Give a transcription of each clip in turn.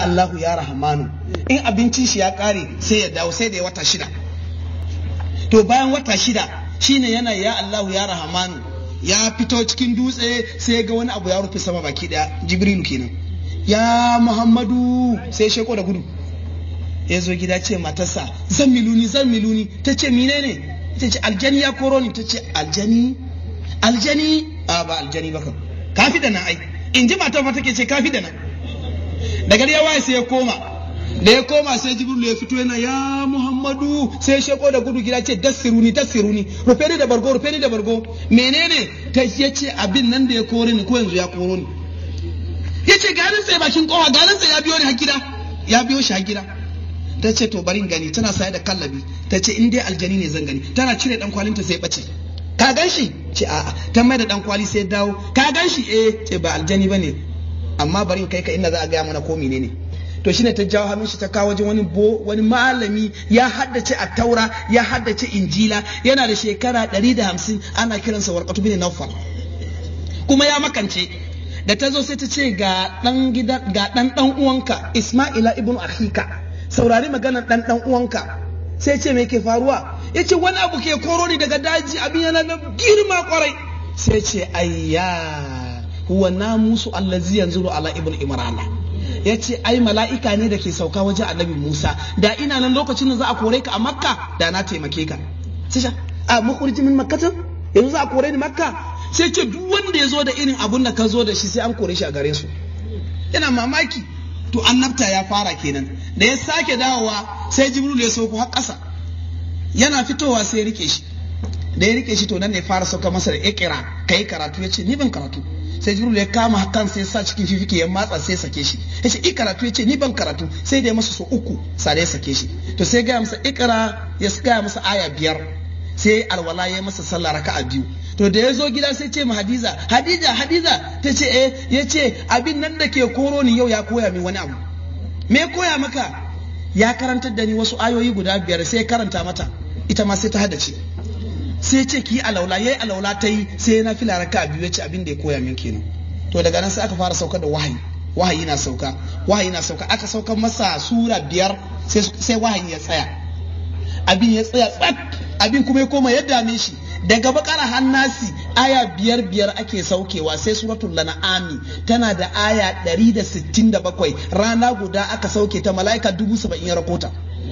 Allahu ya Rahmanu in abincin shi ya kare sai ya dawo sai da ya wata shida to bayan wata shida shine yana ya Allahu ya Rahmanu ya fito cikin dutse sai ga wani abu ya rufe sama baki daya Jibrilu kenan ya Muhammadu sai sheko da gudu ya zo gida ce matarsa zan miluni zan miluni ta ce menene ta ce aljani ya koro ni ta ce aljani aljani a ba aljani ba kan kafi da nan ai in ji matar fa take ce kafi da nan da gari ya waye sai ya koma da ya koma sai jibril ya fito yana ya muhammadu sai ya sheko da gudu gida ce dassiruni dassiruni rufe ni da bargo rufe ni da bargo menene ta ya ce abin nan da ya kore ni ko yanzu ya koro ni ya ce garin sai bakin kowa garin sai ya biyo ni har gida ya biyo shi har gida ta ce to bari gani tana saye da kallabi ta ce in dai aljani ne zan gani tana cire dan kwalinta sai bace ka gan shi ce a'a ta mai da dan kwali sai dawo ka gan shi eh ce ba aljani bane amma bari in kai ka inda za a gaya mana ko menene to shine ta jawo hannun shi ta kawo wajen wani bo wani malami ya haddace a taura ya haddace injila yana da shekara 150 ana kiransa warqatu bin nawfal kuma ya makance da ta zo sai ta ce ga dan gida ga dan dan uwanka isma'ila ibnu akhika saurari maganar dan dan uwanka sai ce me ke faruwa yace wani abu ke koro ni daga daji abin yana da girma kwarai sai ce ayya huwa namusu allazi yanzuru ala ibn imrana yace ai mala'ika ne da ke sauka wajen annabi Musa da ina nan lokacin da za a kore ka a makka da na taimake ka sai a makurji min makkatin yanzu za a kore ni makka sai ce duk wanda ya zo da irin abun da ka zo da shi sai an kore shi a gare su yana mamaki to annabta ya fara kenan da ya sake dawowa sai jibril ya sauko har ƙasa yana fitowa sai ya rike shi da ya rike shi to nan ne fara sauka masa da ikira kai karatu ya ce ni ban karatu sai jibril ya kama hakan sai sa cikin fifike ya matsa sai sake shi ya ce karatu ya ce ni ban karatu sai da ya masa so uku sai ya sake shi to sai gaya masa ikira ya gaya masa aya biyar sai alwala ya masa sallah raka'a biyu to da ya zo gida sai ce ma hadiza hadiza hadiza ta ce eh ya ce abin nan da ke koro ni yau ya koya min wani abu me koya maka ya karantar da ni wasu ayoyi guda biyar sai karanta mata ita ma sai ta haddace sai ce ki alaula yayi alaula ta yi sai na fila raka biyu ya ce abin da ya koya min kenan to daga nan sai aka fara sauka da wahayi wahayi na sauka wahayi na sauka aka sauka masa sura biyar sai wahayi ya tsaya abin ya tsaya tsak abin kuma ya koma ya dame shi daga bakara hannasi aya biyar biyar ake saukewa sai suratul lana'ami tana da aya 167 rana guda aka sauke ta mala'ika dubu saba'in ya rakota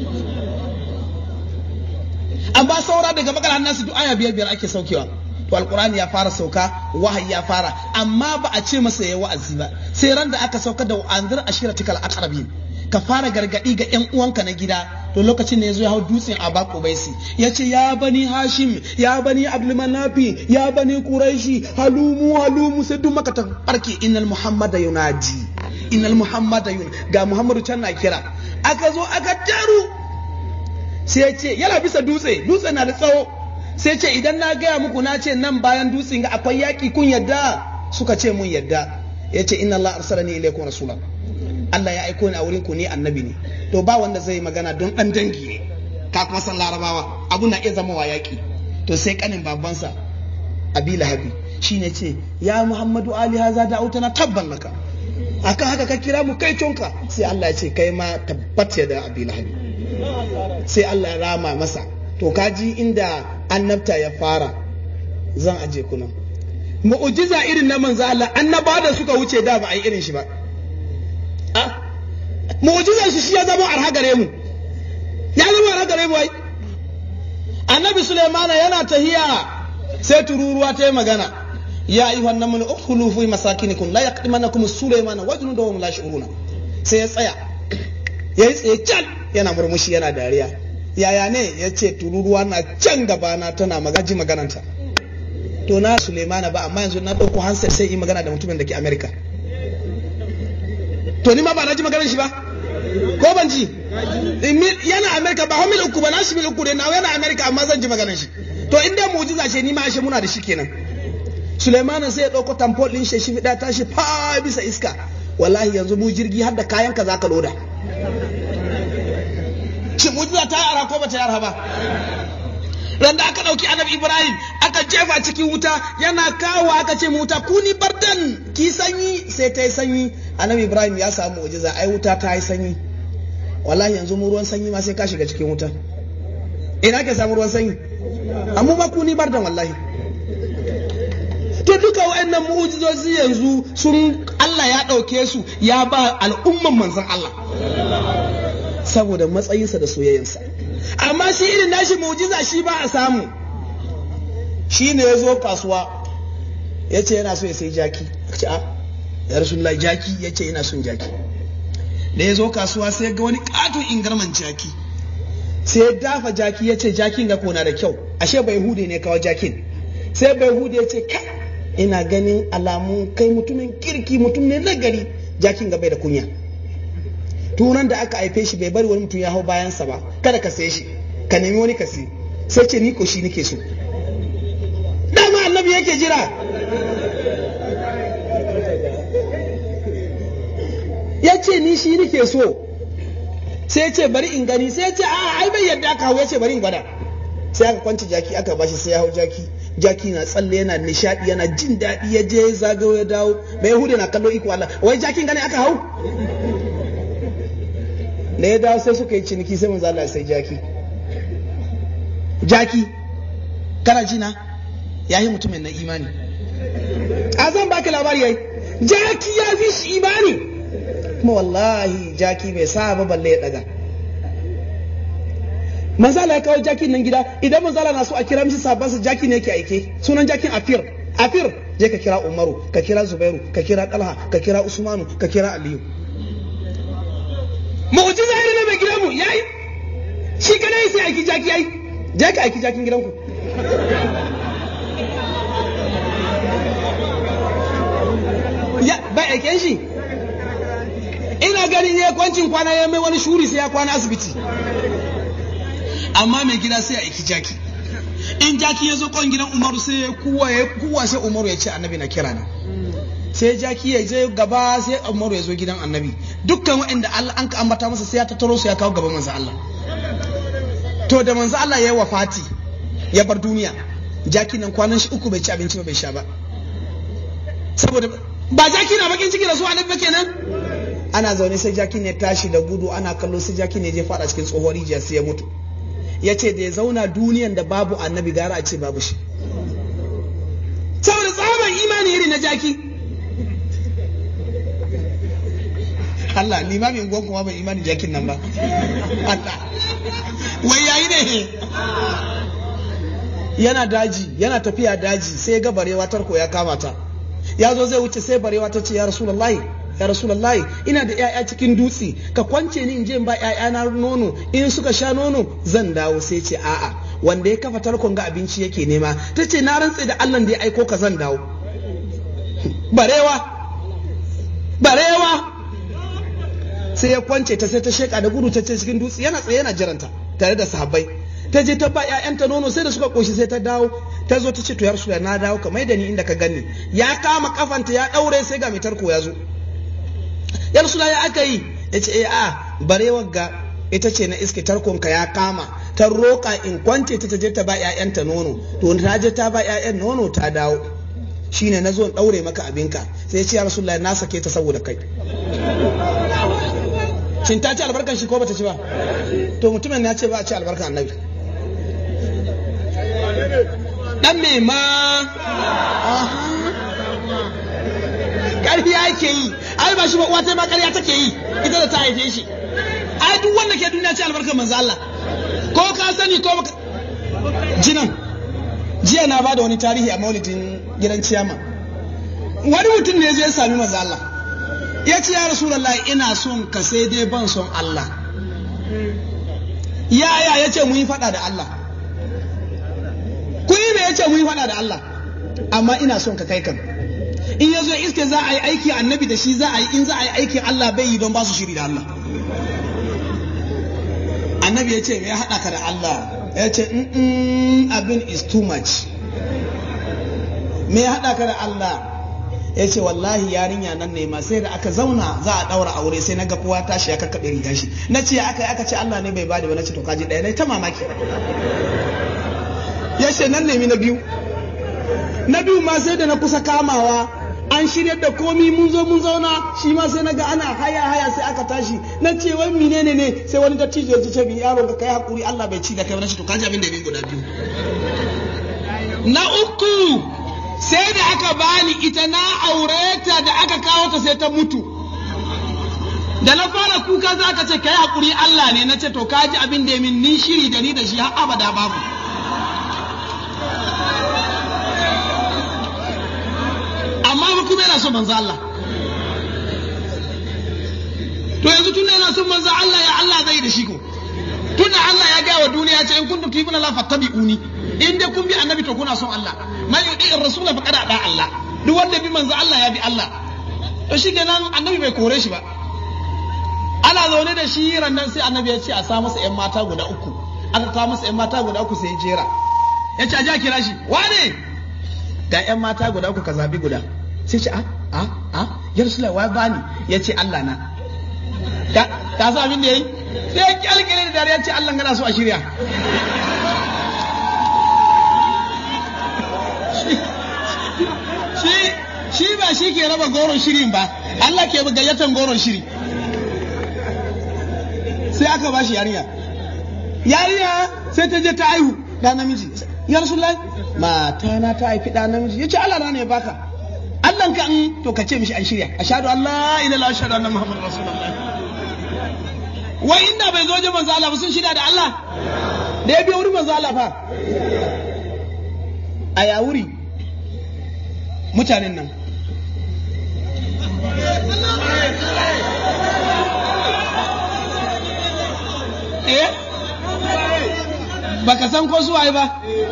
amma saura daga bakara hannasi duk aya biyar biyar ake saukewa to alkurani ya fara sauka wahayi ya fara amma ba a ce masa ya wa'azi ba sai ran da aka sauka da anzir ashiratikal aqrabin ka fara gargadi ga yan uwanka na gida to lokacin da ya zo ya hau dutsen a bako baisi ya ce ya bani hashim ya bani abdulmanafi ya bani quraishi halumu halumu sai duk maka ta barke innal muhammada yunadi innal muhammada yun ga muhammadu can na kira aka zo aka taru sai ya ce yana bisa dutse dutse na da tsawo sai ce idan na gaya muku na ce nan bayan dutsen ga akwai yaki kun yadda suka ce mun yadda ya ce inna allah arsalani ilaykum rasulan Allah ya aiko ni a wurin ku ne annabi ne to ba wanda zai magana don dan dangi ne ka kuma san larabawa abu na iya zama wa yaki to sai kanin babansa abi lahabi shine ce ya muhammadu ali haza da autana tabban laka akan haka ka kira mu kai tonka sai Allah ya ce kai ma tabbat ya da abi lahabi sai Allah ya rama masa to kaji inda annabta ya fara zan aje kuna mu'ujiza irin na manzo Allah annaba da suka wuce da ba a yi irin shi ba mu'jizar shi shi ya zama arha gare mu ya zama arha gare mu ai annabi sulaimana yana tahiya sai tururuwa ta yi magana ya ayyuha annamul ukhulu fi masakinikum la yaqdimanakum sulaimana wa junuduhum la shuruna sai ya tsaya ya yi tsaye can yana murmushi yana dariya yaya ne ya ce tururuwa na can gabana tana magaji magananta to na sulaimana ba amma yanzu na ɗauko hansar sai yi magana da mutumin da ke amerika to ni ma ba na ji maganar shi ba ko ban ji yana amerika ba mil uku ba na shi mil uku ne na yana amerika amma zan ji maganar shi to in dai mu'jiza ce ni ma ashe muna da shi kenan Sulaimanin sai ya dauko tamfol din shi shi ta shi fa bisa iska wallahi yanzu mu jirgi har da kayan ka zaka loda shi mu'jiza ta yi ara ko ba ta yi ara ba ran da aka ɗauki annabi ibrahim aka jefa cikin wuta yana kawo aka ce wuta kuni bardan ki sanyi sai ta yi sanyi annabi ibrahim ya samu mu'jiza ai wuta ta yi sanyi wallahi yanzu mu ruwan sanyi ma sai ka shiga cikin wuta ina ke samu ruwan sanyi amma ba ku ni bardan wallahi to duka wa'annan mu'jizozi yanzu sun Allah ya ɗauke su ya ba al'umman manzon Allah saboda matsayinsa da soyayyansa amma shi irin nashi mu'jiza shi ba a samu shi ne ya zo kasuwa ya ce yana so ya sai jaki ce a ya rasulullahi jaki ya ce yana son jaki da ya zo kasuwa sai ga wani katon ingarman jaki sai ya dafa jaki ya ce jakin ga kona da kyau ashe bai hude ne kawo jakin sai bai hude ya ce kai ina ganin alamun kai mutumin kirki mutum ne nagari jakin ga bai da kunya turan da aka haife shi bai bari wani mutum ya hau bayansa ba kada ka sai shi ka nemi wani ka sai sai ce ni ko shi nake so dama annabi yake jira ya ce ni shi nake so sai ce bari in gani sai ce a ai bai yadda aka hau ya ce bari in gwada sai aka kwanci jaki aka bashi sai ya hau jaki jaki na tsalle yana nishadi yana jin daɗi ya je zagayo ya dawo bai yahudu na kallo iko Allah wai jakin gane aka hau da ya dawo sai suka yi ciniki sai manzo Allah sai jaki jaki kana ji na yayi mutumin na imani a zan baki labari yayi jaki ya fi shi imani kuma wallahi jaki bai sa ba balle ya daga manzala ya kawo jakin nan gida idan manzala na so a kira mishi sabansa jaki ne yake aike sunan jakin afir afir je ka kira umaru ka kira zubairu ka kira talha ka kira usmanu ka kira aliyu mu'jiza irin na mai gidanmu yayi shi kada sai aiki jaki yayi je ka aiki jakin gidanku ya bai aiken shi ina ganin ya kwancin kwana ya mai wani shuri sai ya kwana asibiti amma mai gida sai a aiki jaki in jaki ya zo kwan gidan umaru sai ya kuwa ya kuwa sai umaru ya ce annabi na kira na sai jaki ya je gaba sai umaru ya zo gidan annabi dukkan waɗanda Allah an ka ambata masa sai ya tattaro su ya kawo gaban manzo Allah to da manzo Allah ya yi wafati ya bar duniya jaki nan kwanan shi uku bai ci abinci ba bai sha ba saboda ba jaki na bakin ciki da su annabi ba kenan ana zaune sai jaki ne tashi da gudu ana kallo sai jaki ne je fada cikin tsohuwar rijiya sai ya mutu ya ce da ya zauna duniyan da babu annabi gara a ce babu shi saboda tsaban imani iri na jaki Allah limamin gwan kuma bai imani jakin nan ba Allah wai yayi ne yana daji yana tafiya daji sai ga barewa tarko ya kama ta ya zo zai wuce sai barewa ta ce ya rasulullahi ya rasulullahi ina da ƴaƴa cikin dutse ka kwance ni in je in ba ƴaƴana nono in suka sha nono zan dawo sai ce a'a wanda ya kafa tarkon ga abinci yake nema ta ce na rantse da Allah da ya aiko ka zan dawo barewa barewa sai ya kwance ta sai ta sheka da gudu ta ce cikin dutse yana tsaye yana jiranta tare da sahabbai ta je ta ba ƴaƴanta nono sai da suka koshi sai ta dawo ta zo ta ce to ya rasu na dawo ka mai da ni inda ka gani ya kama kafanta ya daure sai ga mai tarko ya zo ya rasu ya aka yi ya ce eh a barewar ga ita ce na iske tarkonka ya kama ta roƙa in kwance ta je ta ba ƴaƴanta nono to ta je ta ba ƴaƴan nono ta dawo shine na zo in daure maka abinka sai ya ce ya rasu na sake ta saboda kai shin ta ci albarkan shi ko bata ci ba to mutumin ya ce ba a ci albarkan annabi dan me ma ƙarfi ake yi ai ba shi ba uwata ma ƙarya take yi ita da ta haife shi ai duk wanda ke duniya ce albarkar manzo Allah ko ka sani ko baka jinan jiya na bada wani tarihi a maulidin gidan ciyama wani mutum ne ya sami manzo Allah ya ce ya rasulullahi ina son ka sai dai ban son Allah yaya ya ce mu yi faɗa da Allah ku yi me ya ce mu yi faɗa da Allah amma ina son ka kai kan in ya zo iske za a yi aiki annabi da shi za a yi in za a yi aikin Allah bai yi don ba su shiri da Allah annabi ya ce me ya haɗa ka da Allah ya ce abin is too much me ya haɗa ka da Allah ya ce wallahi yarinya nan ne ma sai da aka zauna za a ɗaura aure sai na ga kowa tashi ya kakkaɓe riga shi na ce aka aka ce Allah ne bai bada ba na ce to kaji ɗaya na ta mamaki ya ce nan nemi na biyu na biyu ma sai da na kusa kamawa an shirya da komi mun zo mun zauna shi ma sai naga ana haya haya sai aka tashi na ce wai menene ne sai wani dattijo ya ce bi yaro ka kai hakuri Allah bai ci da kai wani to kaji abin da bin guda biyu na uku sai da aka bani ita na aure ta da aka kawo ta sai ta mutu da na fara kuka za ka ce kai hakuri Allah ne na ce to kaji abin da ya min ni shiri da ni da shi har abada babu amma ba kuma yana son manzo Allah to yanzu tun yana son manzo Allah ya Allah zai da shi ko tunda Allah ya gaya wa duniya ce in kuntum tuhibuna la fattabi'uni in dai kun bi annabi to kuna son Allah man yudi ar-rasula faqad ada Allah duk wanda bi manzo Allah ya bi Allah to shikenan annabi bai kore shi ba ana zaune da shi rannan sai annabi ya ce a sa masa yan mata guda uku aka kawo masa yan mata guda uku sai ya jera ya ce a ja kira shi wane ga yan mata guda uku ka zabi guda sai ce a a a ya rasula wa bani ya ce Allah na ka sa abin da yayi sai ya kyalkyale da dariya ce Allah gana so a shirya shi ba shi ke raba goron shirin ba Allah ke gayyatan goron shiri sai aka ba shi yarinya yarinya sai ta je ta aihu da namiji ya rasulullahi mata na ta haifi da namiji yace Allah na ne baka Allah ka in to ka ce mishi an shirya ashhadu an la ilaha illallah ashhadu anna muhammadar rasulullah wai inda bai zo je manzo Allah ba sun shida da Allah da ya biyo wurin manzo Allah fa a ya wuri mutanen nan eh baka san ko suwaye ba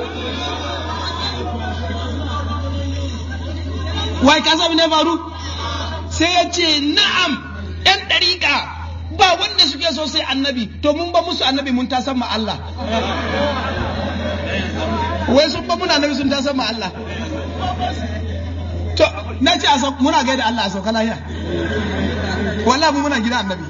wai ka sami ne faru sai ya ce na'am yan ɗariƙa ba wanda suke so sai annabi to mun ba musu annabi mun tasan ma Allah wai sun ba muna annabi sun tasan ma Allah to na ce muna gaida Allah a sauka lahiya wallahi muna gida annabi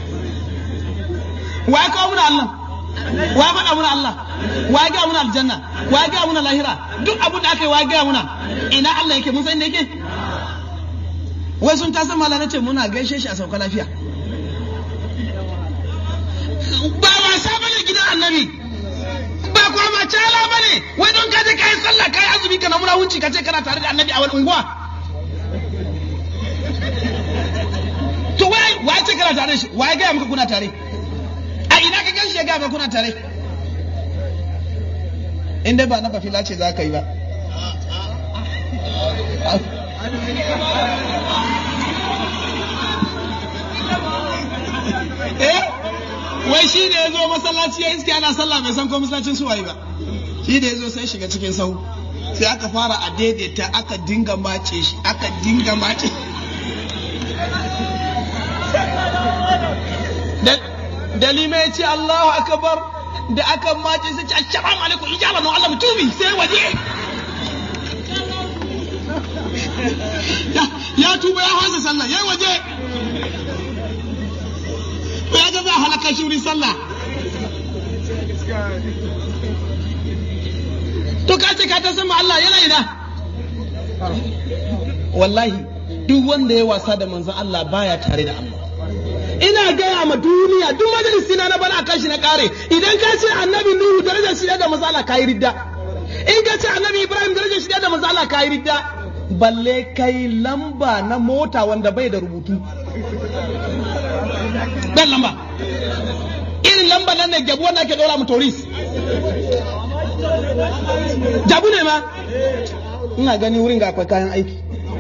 wa kawo muna Allah wa faɗa muna Allah wa ga muna aljanna wa ga muna lahira duk abin da aka yi wa ga muna ina Allah yake mun san inda yake wai sun ta sama na ce muna gaishe shi a sauka lafiya ba wasa bane gidan annabi ba kwa ma cala bane wai don kaje kai sallah kai azumi kana muna wunci kace kana tare da annabi a wani unguwa to wai wai ce kana tare shi wai ga muka kuna tare a ina ka gan shi ya gaba kuna tare in dai ba na bafila ce za ka yi ba eh wai shi da ya zo masallaci ya iske ana sallah bai san ko masallacin su waye ba shi da ya zo sai shiga cikin sahu sai aka fara a daidaita aka dinga mace shi aka dinga mace da lima ya ce Allahu akbar da aka mace sai ce assalamu alaikum ijaba no Allah mutumi sai waje ya tuba ya hasa sallah yayi waje ya ga za halaka shi wurin sallah to ka ce ka ta sama Allah yana ina wallahi duk wanda ya wasa da manzon Allah baya tare da Allah ina gaya ma duniya duk majalisi na bana akan shi na kare idan ka ce annabi nuhu darajar shi da manzo Allah kai ridda in ka ce annabi ibrahim darajar shi da manzo Allah kai ridda balle kai lamba na mota wanda bai da rubutu dan lamba irin lamba nan ne gabu wanda ake dora mu toris jabu ne ma ina gani wurin ga akwai kayan aiki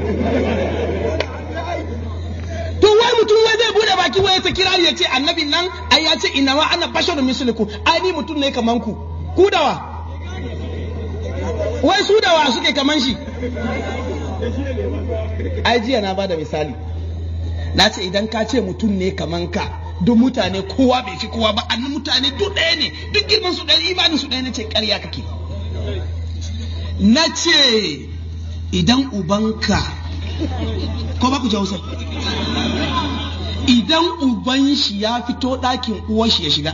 to wai mutum wai zai bude baki wai ta kirari ya ce annabin nan ai ya ce inna ma ana basharun mislukum ai ni mutum ne kaman ku ku dawa wai su dawa suke kaman shi ai jiya na bada misali na ce idan ka ce mutum ne kaman ka duk mutane kowa bai fi kowa ba annan mutane duk ɗaya ne duk girman su ɗaya imanin su ɗaya na ce ƙarya kake na ce idan ubanka ko ba ku ji hausa idan uban shi ya fito ɗakin uwar shi ya shiga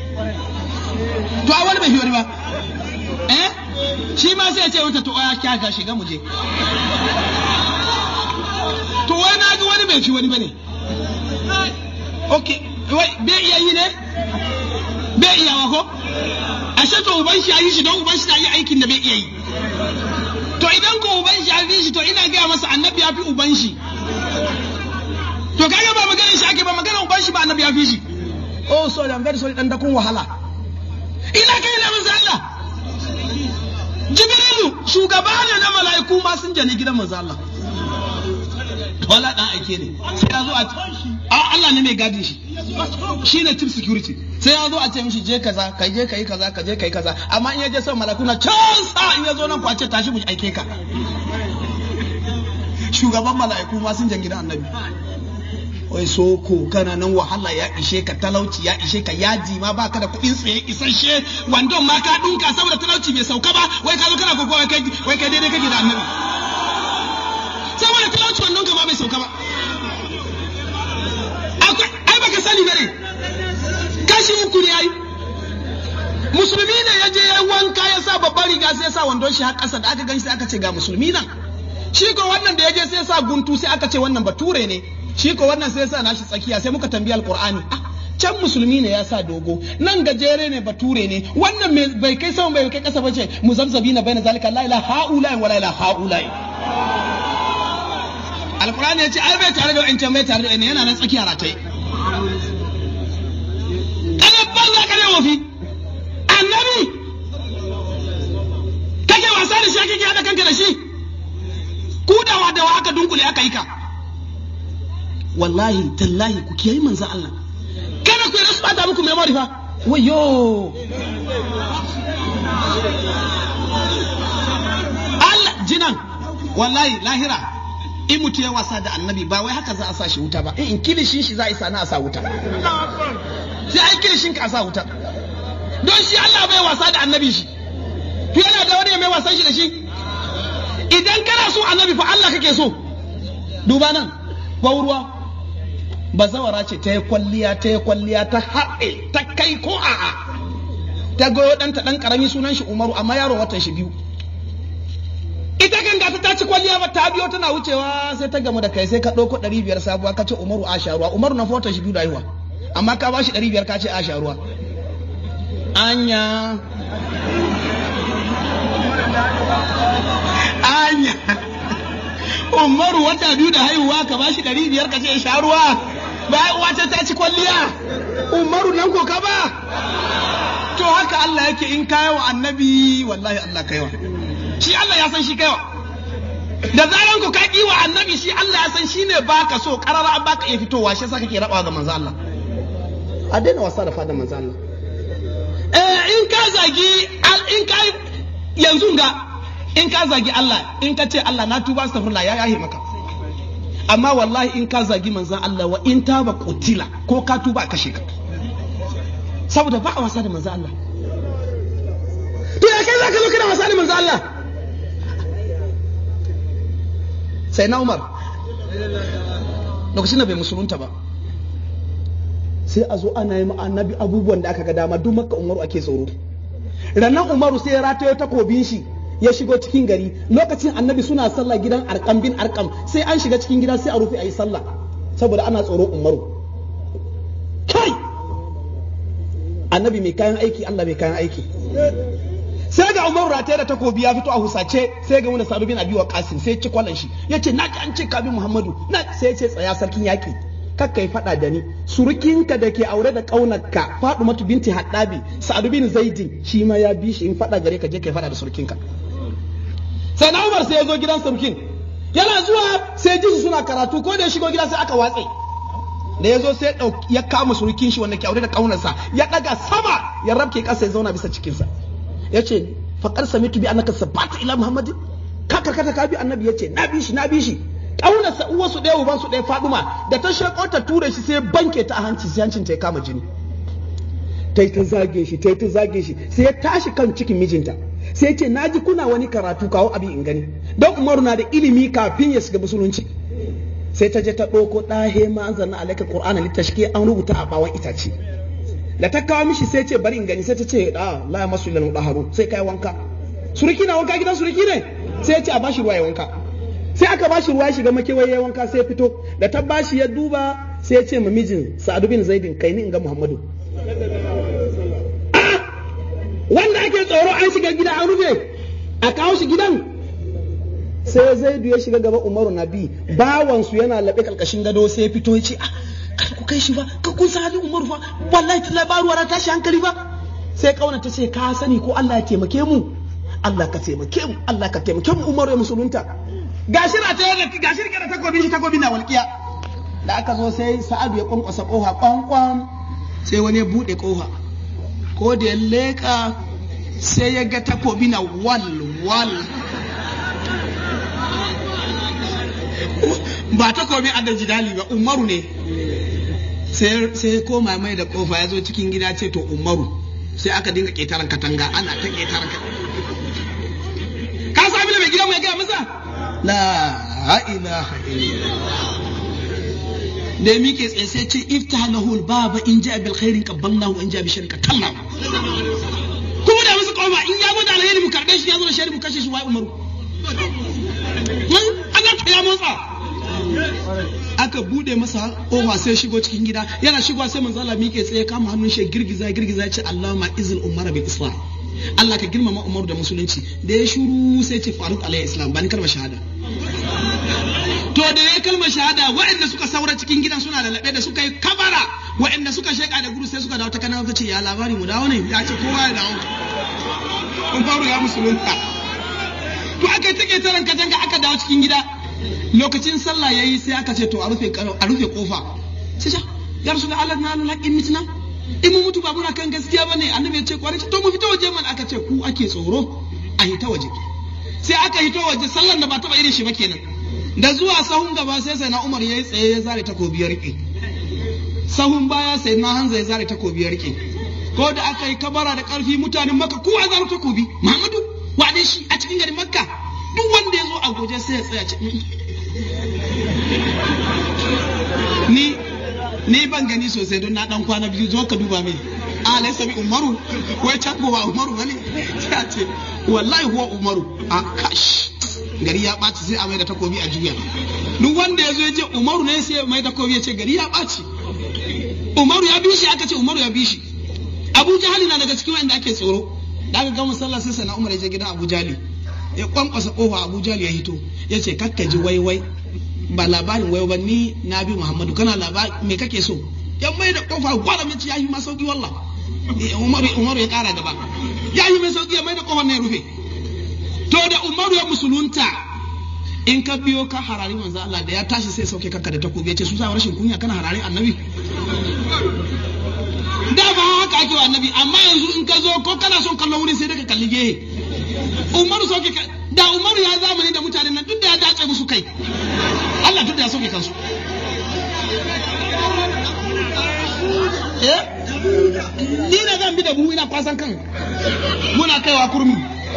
to a wani bai fi wani ba eh shi ma sai ya ce wata to ya kyaka shiga mu je to wai na ga wani bai fi wani bane ok wai bai iya yi ne bai iya wa ko ashe to uban shi yi shi don uban shi na yi aikin da bai iya yi to idan ko uban shi ya fi shi to ina gaya masa annabi ya fi uban shi to kaga ba maganar shi ake ba maganar uban shi ba annabi ya fi shi oh sorry i'm very sorry dan dakun wahala ina kai na manzo Allah Jibrilu shugaba ne na mala'iku ma sun jani gidan manzo Allah wala dan aike ne sai ya zo a a Allah ne mai gadin shi shine chief security sai ya zo a ce mishi je kaza ka je kai kaza ka je kai kaza amma in ya je son mala'iku na can sa in ya zo nan kwace tashi mu aike ka shugaban mala'iku ma sun jan gidan annabi wai soko kana nan wahala ya ishe ka talauci ya ishe ka yaji ma baka da kuɗin tsaye isasshe wandon ma ka dunka saboda talauci bai sauka ba wai ka zo kana koko wai kai wai kai daidai kake da annabi saboda talauci wandon ka ma bai sauka ba akwai ai baka sani bane kashi uku ne ai musulmi ne ya je ya wanka ya sa babban riga sai ya sa wandon shi har ƙasa da aka gan sai aka ce ga musulmi nan shi ko wannan da ya je sai ya sa guntu sai aka ce wannan bature ne shi ko wannan sai ya sa nashi tsakiya sai muka tambayi alqur'ani ah can musulmi ne ya sa dogo nan gajere ne bature ne wannan bai kai sama bai kai kasa bace muzabzabi na baina zalika la ilaha haula wa la ilaha haula alqur'ani ya ce ai bai tare da wancan bai tare da wannan yana nan tsakiya ratai kana banza kana wafi annabi kake wasa da shi kake hada kanka da shi kudawa da wa aka dunkule aka yi ka wallahi tallahi ku kiyayi manzo Allah kada ku yi bata muku memory fa wayo Allah jinan wallahi lahira in mutu ya wasa da annabi ba wai haka za a sa shi wuta ba in kilishin shi za a isa na a sa wuta sai ai kilishin ka a sa wuta don shi Allah bai wasa da annabi shi to yana da wani mai wasan shi da shi idan kana so annabi fa Allah kake so duba nan ruwa bazawara ce ta yi kwalliya ta yi kwalliya ta haɗe ta kai ko a'a ta goyo ɗanta ɗan ƙarami sunan shi umaru amma yaro watan shi biyu ita kan gata ta ci kwalliya ba ta biyo tana wucewa sai ta gamu da kai sai ka ɗauko ɗari biyar sabuwa ka ce umaru a sharuwa umaru na watan shi biyu da haihuwa amma ka ba shi ɗari biyar ka ce a sharuwa anya anya umaru wata biyu da haihuwa ka bashi ɗari biyar ka ce sha ruwa ba uwa ta ta ci kwalliya umaru nan ko ka ba to haka Allah yake in kayi wa annabi wallahi Allah kaiwa shi Allah ya san shi kaiwa da zaran ku ka wa annabi shi Allah ya san shi ne baka so karara an baka iya fitowa shi yasa kake rabawa ga manzo Allah a daina wasa da fada manzo Allah eh in ka zagi in ka yanzu ga in ka zagi Allah in ka ce Allah na tuba astaghfirullah ya yahe maka amma wallahi in ka zagi manzan Allah wa in taba kutila ko ka tuba kashe ka saboda ba a wasa da manzan Allah to ya kai zaka zo kana wasa da manzan Allah sai na Umar lokacin da bai musulunta ba sai a zo ana yi annabi abubuwan da aka ga dama duk makka umaru ake tsoro rannan umaru sai ya ratayo takobin shi ya shigo cikin gari lokacin annabi suna sallah gidan arkam bin arkam sai an shiga cikin gida sai a rufe a yi sallah saboda ana tsoro umaru kai annabi mai kayan aiki allah mai kayan aiki sai ga umaru rataye da takobi ya fito a husace sai ga wani sa'adu bin abi waqasim sai ci kwallon shi yace na ji an ce ka bi muhammadu na sai ce tsaya sarkin yaki kakka yi faɗa da ni surukinka da ke aure da ƙaunarka matu binti haddabi sa'adu bin zaidin shi ma ya bi shi in faɗa gare ka je ka yi faɗa da surukinka sai na umar sai ya zo gidan surukin yana zuwa sai ji suna karatu ko da ya shigo gida sai aka watse da ya zo sai ya kama surukin shi wanda ke aure da ƙaunarsa ya ɗaga sama ya rabke ƙasa ya zauna bisa cikinsa ya ce faƙar samitu bi annaka sabata ila muhammadin ka karkata ka bi annabi ya ce na bi shi na bi shi ƙaunarsa uwarsu ɗaya ubansu ɗaya faɗuma da ta shaƙo ta ture shi sai banke ta a hanci sai hancin ta ya kama jini ta yi ta zage shi ta yi ta zage shi sai ya tashi kan cikin mijinta sai ce na ji kuna wani karatu kawo abin in gani don umaru na da ilimi kafin ya shiga musulunci sai ta je ta ɗauko ɗahe ma an zanna alaika qur'ana littashki an rubuta a bawan itace da ta kawo mishi sai ce bari in gani sai ta ce da la masu ilal mudaharu sai kai wanka suriki na wanka gidan suriki ne sai ya ce a bashi ruwa ya wanka sai aka bashi ruwa shiga makewaye ya wanka sai ya fito da ta bashi ya duba sai ya ce ma mijin sa'adu bin zaidin kai ni in ga muhammadu wanda ake tsoro an shiga gida an rufe a kawo shi gidan sai zaidu ya shiga gaba umaru nabi bawansu yana laɓe ƙarƙashin gado sai ya fito ya ce ah kar ku kai shi ba ka kun san halin umaru fa wallahi ta labaruwa na tashi hankali ba sai kauna ta ce ka sani ko Allah ya taimake mu Allah ka taimake mu Allah ka taimake mu umaru ya musulunta gashi na tare da gashi rike da takobin shi takobin na walƙiya da aka zo sai sa'adu ya kwankwasa kofa kwankwan sai wani ya buɗe kofa ko da ya leƙa sai ya ga takobi na wal wal ba takobi a da jidali ba umaru ne sai ya koma mai da kofa ya zo cikin gida ce to umaru sai aka dinga ƙetaren katanga ana ta ƙetaren ka sami da mai gida mai gaya masa la ilaha illallah da ya miƙe tsaye sai ce ifta lahu baba in ja bil khairin qabbalnahu in ja bi sharika kallahu kuma da musu kofa in ya zo da alheri mu karbe shi ya zo da shari mu kashe shi wai umaru Allah ta ya motsa aka bude masa kofa sai shigo cikin gida yana shigowa sai manzo Allah miƙe tsaye kama hannun shi girgiza girgiza ya ce Allahumma izil umara bil islam Allah ka girmama Umaru da musulunci da ya shuru sai ce Faruk alayhi islam ba ni kalmar shahada to da ya kalmar shahada waɗanda suka saura cikin gidan suna da laɓe da suka yi kabara waɗanda suka sheƙa da gudu sai suka dawo ta kanan ta ce ya labari mu dawo ne ya ce kowa ya dawo Umaru ya musulunta to aka take taran katanga aka dawo cikin gida lokacin sallah yayi sai aka ce to a rufe a rufe kofa sai ya rasul Allah na laƙin mitna in mu mutu ba muna kan gaskiya bane annabi ya ce kwarai to mu fita waje man aka ce ku ake tsoro a hita waje sai aka hito waje sallan da ba taba irin shi ba kenan da zuwa sahun gaba sai sai na Umar yayi tsaye ya zare takobi ya rike sahun baya sai na Hanza ya zare takobi ya rike ko da aka yi kabara da karfi mutanen Makka kowa zare takobi Muhammadu wane shi a cikin garin Makka duk wanda ya zo a goje sai ya tsaya ce ni ni ban gani sosai don na dan kwana biyu zo ka duba mini a laisa bi umaru wai can ba umaru bane sai a ce wallahi huwa umaru a kash gari ya ɓaci sai a mai da takobi a juya duk wanda ya zo ya ce umaru ne sai mai da takobi ya ce gari ya ɓaci umaru ya bi shi aka ce umaru ya bi shi abu jahali na daga cikin wanda ake tsoro da aka gama sallah sai sana umar ya je gidan abu jali ya kwankwasa kofa abu jali ya hito ya ce kakkaji wai wai ba labarin wai ba ni na bi muhammadu kana labari me kake so ya mai da kofa gwada mace ya yi ma sauki wallah umaru umaru ya kara gaba ya yi mai sauki ya mai da kofar na ya rufe to da umaru ya musulunta in ka biyo ka harari manzo Allah da ya tashi sai sauke kanka da takobi ya ce su sa rashin kunya kana harari annabi da ba haka ake wa annabi amma yanzu in ka zo ko kana son kallon wurin sai daga kalli gehe umaru sauke da umaru ya zamani da mutanen nan duk da ya dace musu kai Allah duk da ya sauke kansu eh ni na zan bi da buhu ina kwasan kan muna kaiwa kurmi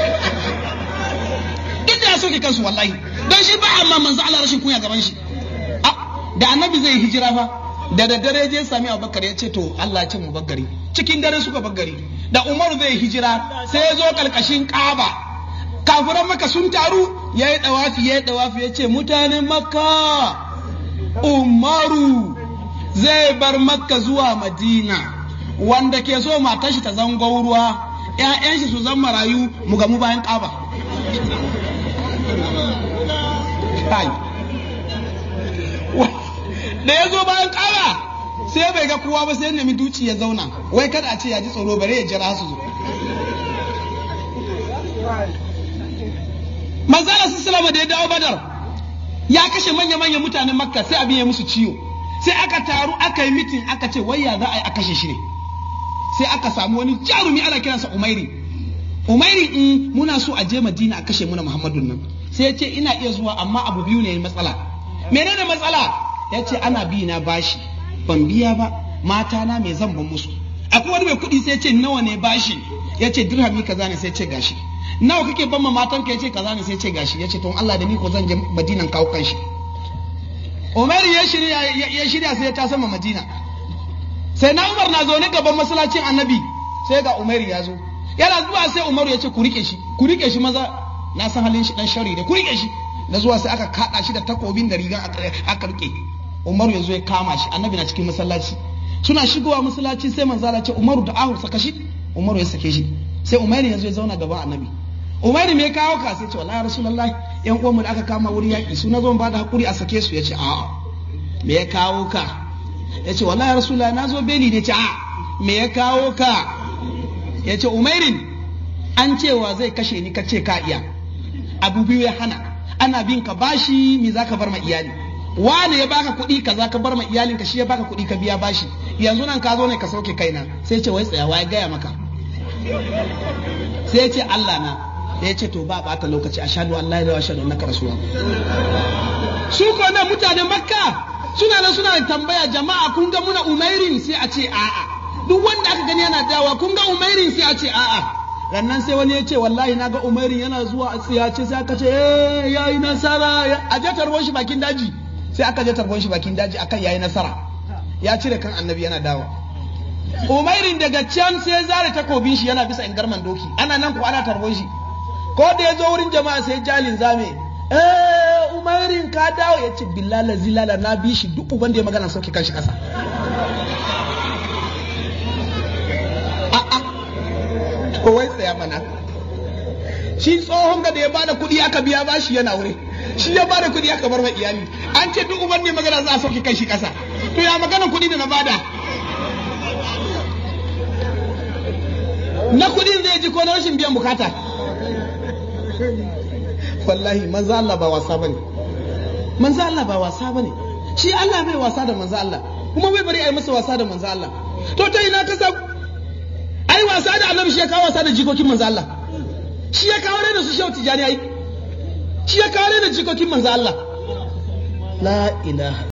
duk da ya sauke kansu wallahi don shi ba amma manzo Allah rashin kunya gaban shi da annabi zai hijira fa da daddare je sami abubakar ya ce to Allah ce mu baggari cikin dare suka baggari da umaru zai hijira sai ya zo kalkashin kaba kafiran maka sun taru ya yi dawafi ya yi dawafi ya ce mutanen makka umaru zai bar makka zuwa madina wanda ke so matar shi ta zango ruwa ‘ya'yan shi su zan marayu mu gamu bayan kaba da ya zo bayan kaba sai bai ga kowa ba sai ya nemi duci ya zauna wai kada a ce ya ji tsoro bare ya jira su zo manzala salama da ya dawo badar ya kashe manya-manya mutanen makka sai abin ya musu ciwo sai aka taru aka yi mitin aka ce wai ya za a yi a kashe shi ne sai aka samu wani jarumi ana kiransa umairi umairi in muna so a je madina a kashe muna muhammadun nan sai ya ce ina iya zuwa amma abu biyu ne matsala menene matsala ya ce ana bi na bashi ban biya ba mata na mai zan ban musu akwai wani mai kuɗi sai ce nawa ne bashi ya ce dirhami kaza ne sai ce gashi nawa kake ban ma matan ka ya ce kaza ne sai ce gashi ya ce to Allah da ni ko zan je madinan kawo kanshi Umar ya shirya ya shirya sai ya ta sama madina sai na Umar na zaune gaban masallacin annabi sai ga Umar ya zo yana zuwa sai Umar ya ce ku rike shi ku rike shi maza na san halin shi dan shari da ku rike shi na zuwa sai aka kada shi da takobin da riga aka rike umaru ya zo ya kama shi annabi na cikin masallaci suna shigowa masallaci sai manzala ce umaru da ahu saka shi umaru ya sake shi sai umaru ya zo ya zauna gaban annabi umaru me ya kawo ka sai ce wallahi rasulullahi yan uwan mu da aka kama wuri yaki su na zo ba da hakuri a sake su ya ce a'a me ya kawo ka ya ce wallahi rasulullahi na zo beli ne ce a'a me ya kawo ka ya ce umairin an cewa zai kashe ni ka ce ka iya abu biyu ya hana ana bin ka bashi me za ka bar ma iyali wane ya baka kuɗi ka za ka bar ma iyalin ka shi ya baka kuɗi ka biya bashi yanzu nan ka zo ne ka sauke kaina sai ce wai tsayawa ya gaya maka sai ce Allah na ya ce to ba bata lokaci ashhadu an la ilaha ashhadu annaka rasulullah su ko nan mutanen makka suna nan suna tambaya jama'a kun ga muna umairin sai a ce a'a duk wanda aka gani yana dawa kun ga umairin sai a ce a'a rannan sai wani ya ce wallahi na ga umairin yana zuwa a tsiyace sai aka ce eh yayi nasara a je tarbon shi bakin daji sai aka je tarbon shi bakin daji akan yayi nasara ya cire kan annabi yana dawa umairin daga can sai zare takobin shi yana bisa ingarman doki ana nan ko ana tarbon shi ko da ya zo wurin jama'a sai jalin zame eh umairin ka dawo ya ce billala zilala na bi shi duk uban da ya magana sauke kan shi kasa ko wai tsaya mana shi tsohon ga da ya bada kuɗi aka biya bashi yana wuri shi ya bada kuɗi aka bar wa iyali an ce duk uban ne magana za a sauke kai shi ƙasa to ya magana kuɗi da na bada na kuɗin zai ji ko na rashin biyan bukata wallahi manzo Allah ba wasa bane manzo Allah ba wasa bane shi Allah bai wasa da manzo Allah kuma bai bari a yi masa wasa da manzo Allah to ta ina ka sa ai wasa da annabi shi ya kawo wasa da jikokin manzo Allah shi ya kawo da su shehu tijani ai shi ya kawo da jikokin manzo Allah la ilaha